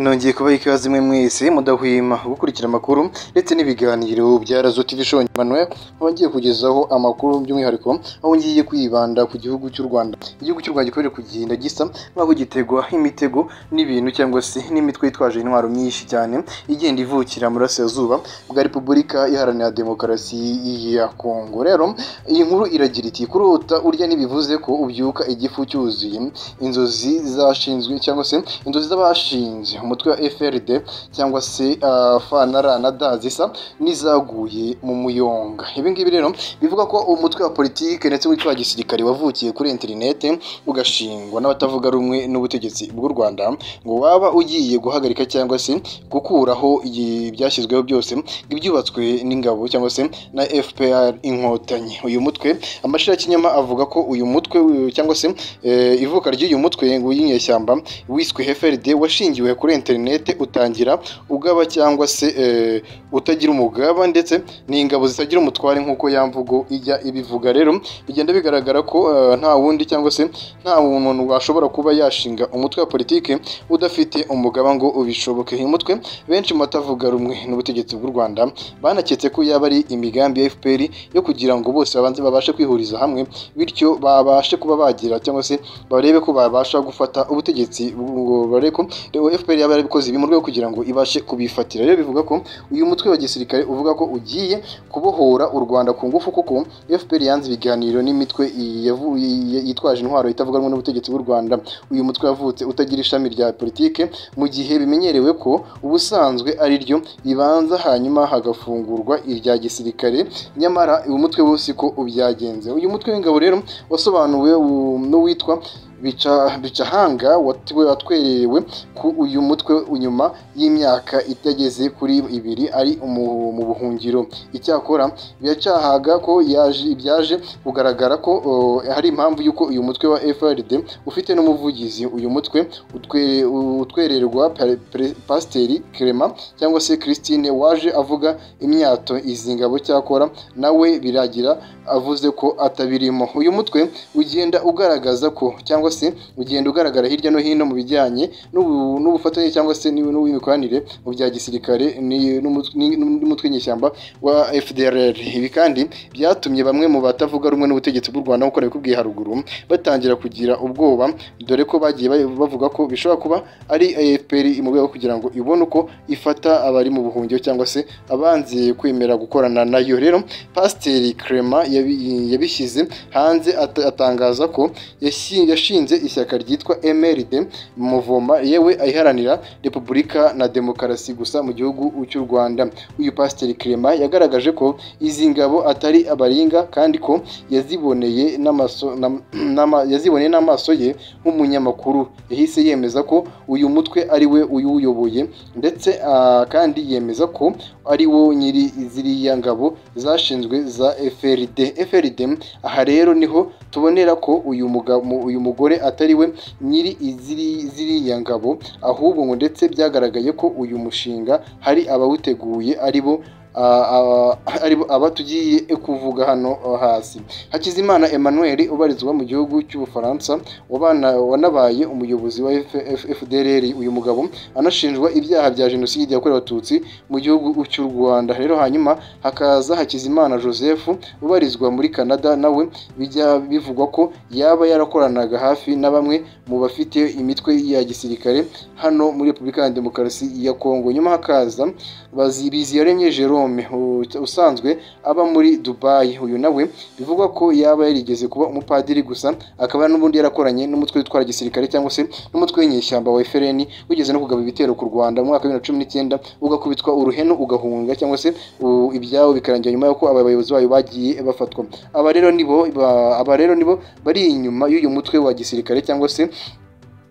nongeye kubaha ikaze imwe mwese mudahwema gukurikira amakuru ndetse n'ibiganiro bya razo tv show Emmanuel aho ngiye kugezaho amakuru by'umwihariko aho ngiye kwibanda ku gihugu cy'u rwanda igihugu cy'u rwanda gikomeje kugenda gisa nk'aho gitegwa imitego n'ibintu cyangwa se n'imitwe yitwaje intwaro nyinshi cyane igenda ivukira mu burasirazuba bwa repubulika iharanira demokarasi ya kongo rero iyi nkuru iragira iti kurota urya ntibivuze ko ubyuka igifu cyuzuye inzozi zashinzwe cyangwa se inzozi z'abashinze umutwe wa FRD cyangwa se ah, FNR na D zisa n'izaguye mu muyonga ibi ngibi rero bivuga ko umutwe wa politike ndetse witwa wa gisirikare wavukiye kuri interinete ugashingwa n'abatavuga rumwe n'ubutegetsi bw'u Rwanda ngo waba ugiye guhagarika cyangwa se gukuraho iyi- ibyashyizweho byose ngo ibyubatswe n'ingabo cyangwa se na FPR inkotanyi uyu mutwe amashira y'ikinyoma avuga ko uyu mutwe eh, cyangwa se eh, ivuka ry'uyu mutwe w'inyeshyamba wiswe FRD washingiwe kuri interinete utangira ugaba cyangwa se eh, utagira umugaba ndetse n'ingabo zitagira umutware nk'uko ya mvugo ijya ibivuga rero bigenda bigaragara ko eh, nta wundi cyangwa se nta muntu washobora kuba yashinga umutwe wa politike udafite umugaba ngo ubishoboke uyu mutwe benshi mu batavuga rumwe n'ubutegetsi bw'u Rwanda banaketse ko yaba ari imigambi ya FPR yo kugira ngo bose babanze babashe kwihuriza hamwe bityo babashe kuba bagira cyangwa se barebe ko babasha gufata ubutegetsi bwo- barebe ko rero FPR yaba yarabikoze ibi mu rwego kugira ngo ibashe kubifatira rero bivuga ko uyu mutwe wa gisirikare uvuga ko ugiye kubohora u Rwanda ku ngufu kuko FPR yanze ibiganiro n'imitwe yavu- yi- yitwaje intwaro itavuga rumwe n'ubutegetsi bw'u Rwanda uyu mutwe wavutse utagira ishami rya politike mu gihe bimenyerewe ko ubusanzwe ari ryo ribanza hanyuma hagafungurwa irya gisirikare nyamara uyu mutwe wose ko ubyagenze uyu mutwe w'ingabo rero wasobanuwe u- n'uwitwa bica bicahanga watiwe- watwerewe ku uyu mutwe nyuma y'imyaka itageze kuri ibiri ari umu- mu buhungiro icyakora biracahaga ko yaje byaje kugaragara ko o, hari impamvu y'uko uyu mutwe wa FRD ufite n'umuvugizi uyu mutwe utwe- utwererwa pa- pre- pasiteri Clement cyangwa se Christine waje avuga imyato izi ngabo cyakora nawe biragira avuze ko atabirimo uyu mutwe ugenda ugaragaza ko cyangwa se ugenda ugaragara hirya no hino mu bijyanye n'ubu- n'ubufatanye cyangwa se n'u- n'imikoranire mu bya gisirikare ni- n'umut- ni- n'umutwe nyeshyamba wa FDLR ibi kandi byatumye bamwe mu batavuga rumwe n'ubutegetsi bw'u Rwanda nk'uko nabikubwiye haruguru batangira kugira ubwoba dore ko bagiye ba- bavuga ko bishobora kuba ari AFPR mu rwego kugira ngo ibone uko ifata abari mu buhungiro cyangwa se abanze kwemera gukorana nayo rero pasiteri Clement yabi- yabishyize hanze at- atangaza ko yashi- yashinze ishyaka ryitwa MRD Muvoma yewe ayiharanira Repubulika na Demokarasi gusa mu gihugu cy'u Rwanda uyu pasiteri Clement yagaragaje ko izi ngabo atari abaringa kandi ko yaziboneye n'amaso nam- nama- yaziboneye n'amaso ye nk'umunyamakuru yahise yemeza ko uyu mutwe ari we uyuyoboye ndetse ah, kandi yemeza ko ari wo nyiri ziriya ngabo zashinzwe za FRD FRD aha rero niho tubonera ko uyu muga- mu- uyu mugore atari we nyiri iziri- ziriya ngabo ahubwo ngo ndetse byagaragaye ko uyu mushinga hari abawuteguye ari bo ah, ah, ari bo aba tugiye kuvuga hano ah, hasi Hakizimana Emmanuel ubarizwa mu gihugu cy'Ubufaransa wabana- wanabaye umuyobozi wa F- F- FDLR uyu mugabo anashinjwa ibyaha bya jenoside yakorewe abatutsi mu gihugu cy'u Rwanda rero hanyuma hakaza Hakizimana Joseph ubarizwa muri Canada nawe bijya bivugwa ko yaba yarakoranaga hafi na bamwe mu bafite imitwe ya gisirikare hano muri Repubulika ya Demokarasi ya Kongo nyuma hakaza Bazi- Biziyaremye Jerome u- usanzwe aba muri Dubai uyu nawe bivugwa ko yaba yarigeze kuba umupadiri gusa akaba n'ubundi yarakoranye n'umutwe witwara gisirikare cyangwa se n'umutwe w'inyeshyamba wa FLN wigeze no kugaba ibitero ku Rwanda mu mwaka wa 2019 ugakubitwa uruhenu ugahunga cyangwa se u- ibyabo bikarangira nyuma y'uko aba bayobozi bayo bagiye bafatwa aba rero nibo ba- aba rero nibo bari inyuma y'uyu mutwe wa gisirikare cyangwa se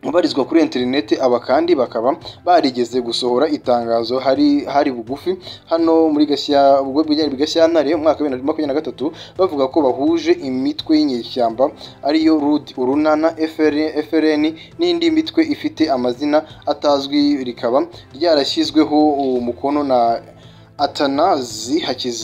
ubarizwa kuri interineti aba kandi bakaba barigeze gusohora itangazo hari hari bugufi hano muri Gashya ubwo byari muri Gashyantare umwaka wa 2023 bavuga ko bahuje imitwe y'inyeshyamba ariyo RUD urunana FRN, FRN n'indi mitwe ifite amazina atazwi rikaba ryarashyizweho umukono na atanazi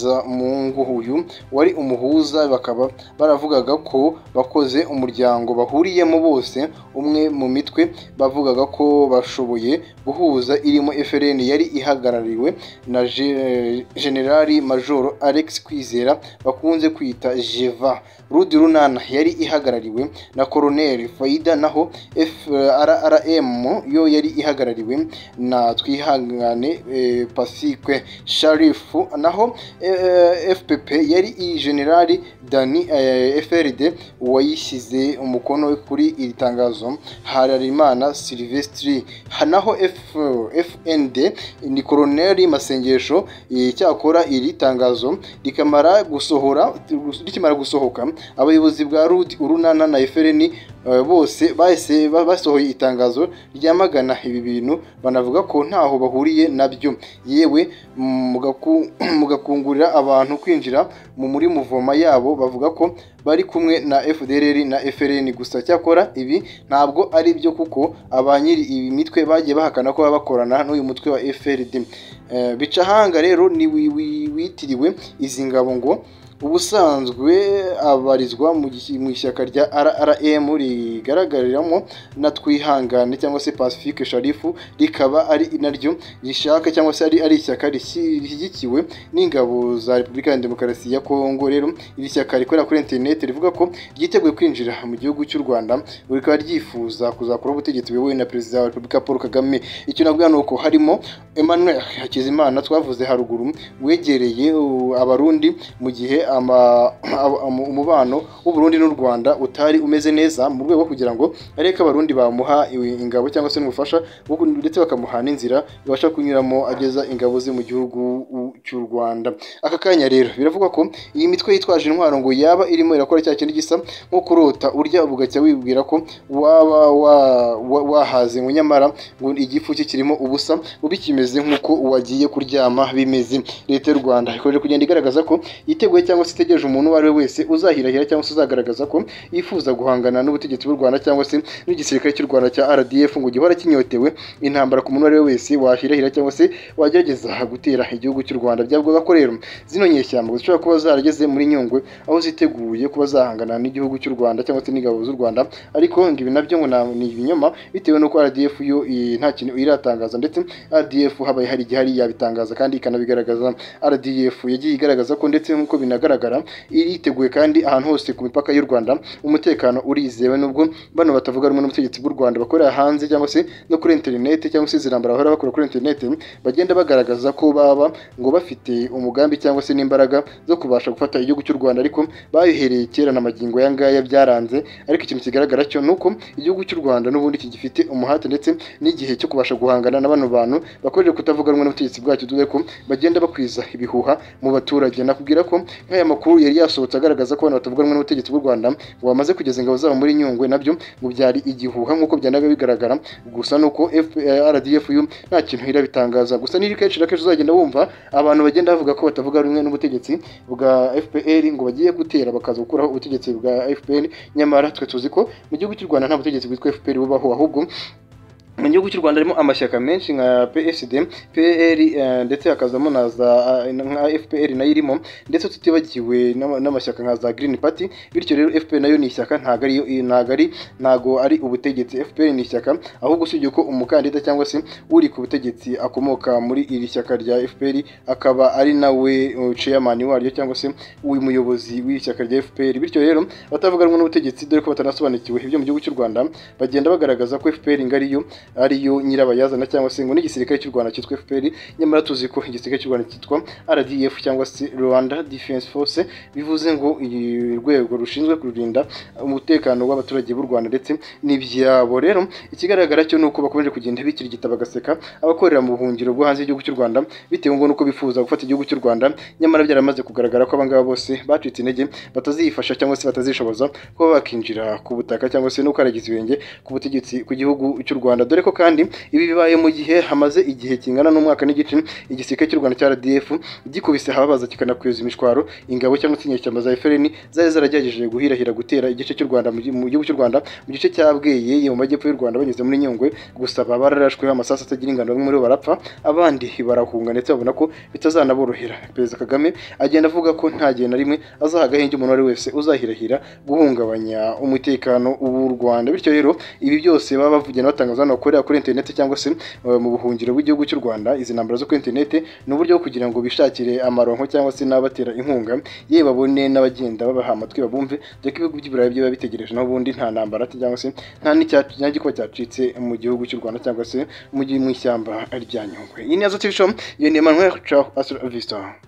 hakizamungu uyu wari umuhuza bakaba baravugaga ko bakoze umuryango bahuriyemo bose umwe mu mitwe bavugaga ko bashoboye guhuza irimo FRN yari ihagarariwe na Je- generali majoro alex kwizera bakunze kwita jeva rudi runana yari ihagarariwe na koroneli faida naho frrm yo yari ihagarariwe na twihangane eh, pasikwe sharifu naho eh, fpp yari iyi generali dani eh, frd wayishyize umukono kuri iri tangazo hararimana silvestri Ha- naho F, fnd ni koroneli masengesho eh, cyakora iri tangazo rikamara gusohora rikimara gusohoka abayobozi bwa rud urunana na efereni eh, bose bahise ba- basohoye itangazo ryamagana ibi bintu banavuga ko ntaho bahuriye nabyo yewe mugaku- mugakungurira abantu kwinjira mu muri muvoma yabo bavuga ko bari kumwe na FDLR na FRN gusa cyakora ibi ntabwo ari byo kuko aba nyiri iyi mitwe bagiye bahakana ko baba bakorana n'uyu mutwe wa FRD Eh, bicahanga rero ni wi- wi- witiriwe izi ngabo ngo ubusanzwe abarizwa mu gis- mu ishyaka rya RRM rigaragariramo na twihangane cyangwa se Pacifique Sharifu rikaba ari naryo rishaka cyangwa se ari ari ishyaka rishyi- rishyigikiwe n'ingabo za Repubulika ya Demokarasi ya Kongo rero iri shyaka rikorera kuri internet rivuga ko ryiteguye kwinjira mu gihugu cy'u Rwanda rikaba ryifuza kuzakora ubutegetsi buyobowe na Perezida wa Repubulika Paul Kagame icyo navuga ni uko harimo Emmanuel Hakizimana twavuze haruguru wegereye uh, abarundi mu gihe ama- ab- um- umubano w'uburundi n'u rwanda utari umeze neza mu rwego rwo kugira ngo arebe ko abarundi bamuha iwi- ingabo cyangwa se n'ubufasha bwo kun- ndetse bakamuha n'inzira yabasha kunyuramo ageza ingabo ze mu gihugu u- cy'u rwanda aka kanya rero biravugwa ko iyi mitwe yitwaje intwaro ngo yaba irimo irakora cya kintu gisa nko kurota urya bugacya wibwira ko waba wa- wa- wahaze ngo nyamara ngo igifu cye kirimo ubusa ubu kimeze nk'uko wagiye kuryama bimeze leta y'u rwanda ikomeje kugenda igaragaza ko yiteguye cyangwa se itegereje umuntu uwo ari we wese uzahirahira cyangwa se uzagaragaza ko yifuza guhangana n'ubutegetsi bw'u rwanda cyangwa se n'igisirikare cy'u rwanda cya rdf ngo gihora kinyotewe intambara ku muntu uwo ari we wese wahirahira cyangwa se wagerageza gutera igihugu cy'u rwanda byavugaga ko rero zino nyeshyamba zishobora kuba zarageze muri nyungwe aho ziteguye kuba zahangana n'igihugu cy'u rwanda cyangwa se n'ingabo z'u rwanda ariko ngo ibi nabyo ngo na- ni ibinyoma bitewe n'uko rdf yo eh, nta kintu iratangaza ndetse rdf habaye hari igihari yabitangaza kandi ikanabigaragaza RDF yagiye igaragaza ko ndetse nk'uko binagaragara iriteguye kandi ahantu hose ku mipaka y'u Rwanda umutekano urizewe nubwo bano batavuga rumwe n'ubutegetsi bw'u Rwanda bakorera hanze cyangwa se no kuri internet cyangwa se zirambara bahora bakora kuri internet bagenda bagaragaza ko baba ngo bafite umugambi cyangwa se n'imbaraga zo kubasha gufata igihugu cy'u Rwanda ariko babihereye kera na magingo aya ngaya byaranze ariko ikintu kigaragara cyo ni uko igihugu cy'u Rwanda n'ubundi kigifite umuhate ndetse n'igihe cyo kubasha guhangana na bano bantu bakomeje kutavuga rumwe n'ubutegetsi bwacyo dore ko bagenda bakwiza ibihuha mu baturage nakubwira ko nk'aya makuru yari yasohotse agaragaza ko abantu batavuga rumwe n'ubutegetsi bw'u Rwanda ngo bamaze kugeza ingabo zabo muri Nyungwe nabyo ngo byari igihuha nk'uko byanaga bigaragara gusa nuko F- eh, RDFU nta kintu irabitangaza gusa niri kenshi na kenshi uzagenda wumva abantu bagenda bavuga ko batavuga rumwe n'ubutegetsi bwa FPR ngo bagiye gutera bakaza gukuraho ubutegetsi bwa FPR nyamara twe tuzi ko mu gihugu cy'u Rwanda nta butegetsi bwitwa FPR bubaho ahubwo mu gihugu cy'u Rwanda harimo amashyaka menshi nka PSD, PL eh, ndetse hakazamo na za eh, nka FPR nayo irimo ndetse tutibagiwe n'ama- n'amashyaka nka za Green Party bityo rero FPR nayo ni ishyaka ntago ari ntago ari ntago ari ubutegetsi FPR ni ishyaka ahubwo usibye ko umukandida cyangwa se uri ku butegetsi akomoka muri iri shyaka rya FPR akaba ari nawe eh, chairman waryo cyangwa se uyu muyobozi w'iri shyaka rya FPR bityo rero batavuga rumwe n'ubutegetsi dore ko batanasobanukiwe ibyo mu gihugu cy'u Rwanda bagenda bagaragaza ko FPR ngo ariyo ariyo nyirabayazana cyangwa se ngo n'igisirikare cy'u Rwanda cyitwa FPR nyamara tuzi ko igisirikare cy'u Rwanda cyitwa RDF cyangwa se Rwanda Defense Force bivuze ngo iyi rwego rushinzwe kurinda umutekano w'abaturage b'u Rwanda ndetse n'ibyabo rero ikigaragara cyo nuko bakomeje kugenda bikirigita bagaseka abakorera mu buhungiro bwo hanze y'igihugu cy'u Rwanda bitewe ngo nuko bifuza gufata igihugu cy'u Rwanda nyamara byaramaze kugaragara ko abangaba bose bacitse intege batazifasha cyangwa se batazishoboza kuba bakinjira ku butaka cyangwa se no kwaragiza ibirenge ku butegetsi ku gihugu cy'u Rwanda dore dore ko kandi ibi bibaye mu gihe hamaze igihe kingana n'umwaka n'igice igisirikare cy'u Rwanda cya RDF gikubise ahabaza kikanakweza imishwaro ingabo cyangwa se inyeshyamba za FLN zari zaragerageje guhirahira gutera igice cy'u Rwanda mu gi- mu gihugu cy'u Rwanda mu gice cya Bweyeye mu majyepfo y'u Rwanda banyuze muri Nyungwe gusa baba bararashweho amasasu atagira ingano bamwe muri bo barapfa abandi barahunga ndetse babona ko bitazanaborohera perezida Kagame agenda avuga ko nta gihe na rimwe azaha agahenge umuntu uwo ari we wese uzahirahira guhungabanya umutekano w'u Rwanda bityo rero ibi byose baba bavugira n'abatangaza hano bakorera kuri interineti cyangwa se eh, mu buhungiro bw'igihugu cy'u Rwanda izi ntambara zo kuri interineti ni uburyo bwo kugira ngo bishakire amaronko cyangwa se n'abatera inkunga yewe babone n'abagenda babaha amatwi babumve dore ko ibihugu by'i Burayi byo biba bitegereje naho ubundi nta ntambara cyangwa se nta n'icya- nta gikuba cyacitse mu gihugu cy'u Rwanda cyangwa se mu gi- mu ishyamba rya Nyungwe iyi ni yazo TV show iyo ni Emmanuel Ciao, hasta la vista.